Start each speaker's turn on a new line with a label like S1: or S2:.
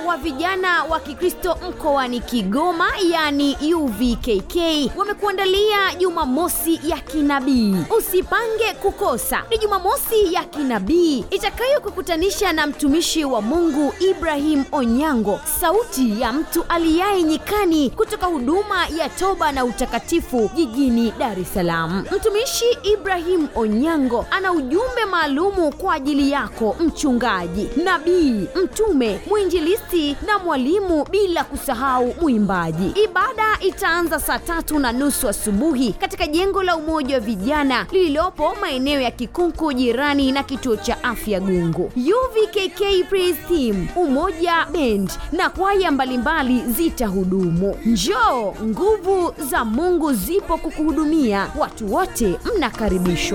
S1: wa vijana wa Kikristo mkoani Kigoma, yani UVKK, wamekuandalia Jumamosi ya kinabii. Usipange kukosa, ni Jumamosi ya kinabii itakayokukutanisha na mtumishi wa Mungu Ibrahim Onyango, sauti ya mtu aliyaye nyikani, kutoka huduma ya toba na utakatifu jijini Dar es Salaam. Mtumishi Ibrahim Onyango ana ujumbe maalumu kwa ajili yako mchungaji, nabii, mtume, mwinjilisti na mwalimu, bila kusahau mwimbaji. Ibada itaanza saa tatu na nusu asubuhi katika jengo la Umoja wa Vijana lililopo maeneo ya Kikunku, jirani na kituo cha afya Gungu. UVKK Praise Team, Umoja Band na kwaya mbalimbali zitahudumu. Njoo, nguvu za Mungu zipo kukuhudumia. Watu wote mnakaribishwa.